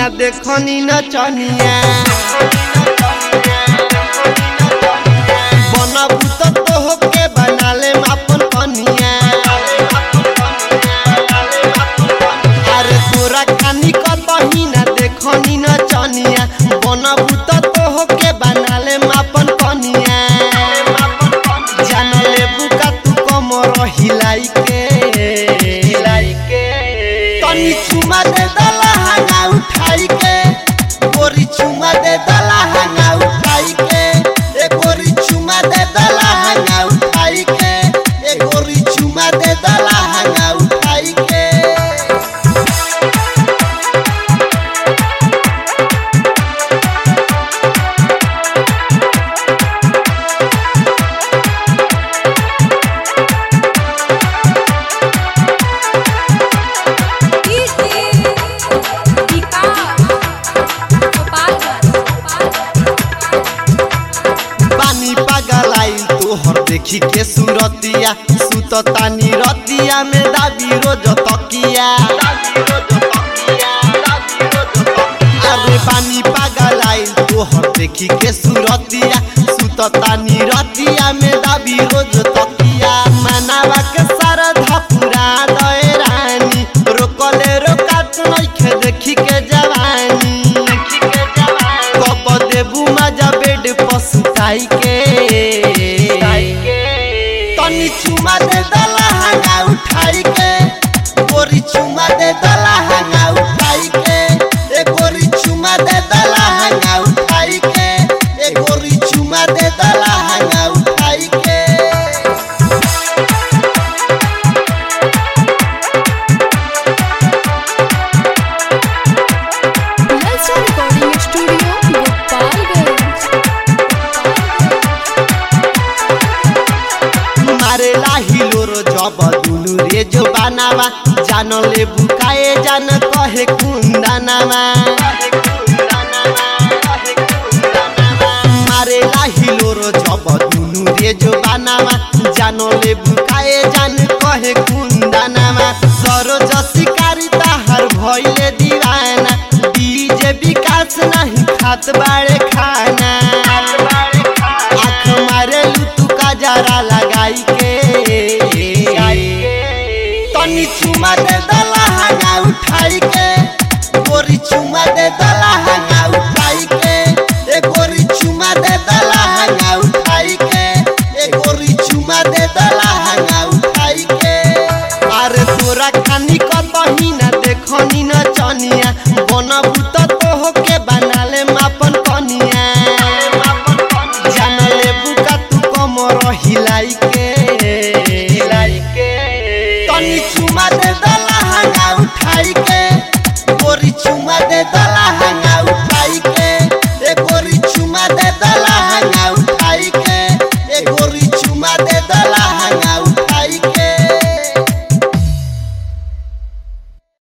देखनी न चनिया बनबू तो तोह के बना ले अपन कनिया अरे तोरा खानी कतही न देखनी न चनिया बनबू तो तोह के बना ले अपन कनिया जान लेबू का तू कमर हिलाई के हिलाई के तनी चुमा दे दला हंगा उठाई के गोरी चुमा दे दला हंगा उठाई के ए गोरी चुमा दे दला हंगा उठाई के ए गोरी चुमा दे दला हंगा उठाई के पानी पागल आइल तोहर देखी के सूरतिया सुत तानी रतिया में दाबी रोज तकिया अरे पानी पागल आइल तोहर देखी के सूरतिया सुत तानी रतिया में दाबी रोज तकिया मनावा के सरधा पूरा दए रानी रोकले रोकात नइखे देखी के जवानी कब देबू मजा बेड पसुताई के तनी चुमा दे दला हंगा उठाई के गोरी चुमा दे दला हंगा उठाई के ए गोरी चुमा दे दला हंगा उठाई के ए गोरी चुमा दे दला हंगा उठाई के ललचा रिकॉर्डिंग स्टूडियो गोपालगंज मारे लाहिलो रो जब दुनु रे जो बनावा जान ले बुकाए जान कहे कुंदनामा मारे लाहिलो रो जब दुनु रे जो बनावा जान ले बुकाए जान कहे कुंदनामा सरोज शिकारी ताहर भइले दीवाना डीजे विकास नहीं खात बाड़े खाना आँख मारे तू का जरा लगाई के तनी चुमा दे दला हंगा उठाई के गोरी चुमा दे दला हंगा उठाई के ए गोरी चुमा दे दला हंगा उठाई के ए गोरी चुमा दे दला हंगा उठाई के अरे तोरा खानी कतही न देखनी न चनिया बनबू